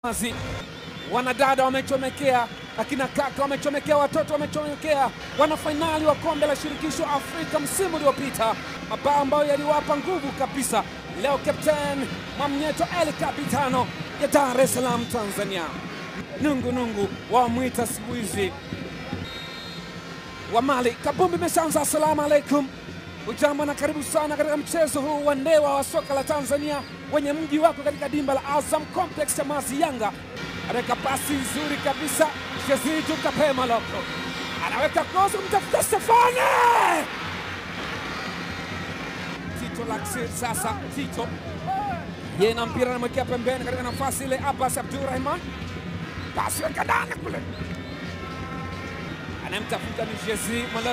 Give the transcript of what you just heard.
Wazi. Wanadada wamechomekea, akina kaka wamechomekea, watoto wamechomekea. Wana fainali wa kombe la shirikisho Afrika msimu uliopita, mabao ambayo yaliwapa nguvu kabisa. Leo Captain Mwamnyeto El Capitano ya Dar es Salaam Tanzania, nungu nungu wamwita siku hizi wa Mali. Kabumbi imeshaanza. Assalamu alaikum, ujambo na karibu sana katika mchezo huu wa ndewa wa soka la Tanzania wenye mji wako katika dimba la Azam Complex Chamazi. Yanga anaweka pasi nzuri kabisa, Shazidu Kapema Loko anaweka kozi kumtafuta Stefane Tito Laksir. Sasa Tito yeye na mpira anamwekea pembeni katika nafasi ile, Abbas Abdurrahman pasi weka ndani kule, anayemtafuta ni Jezi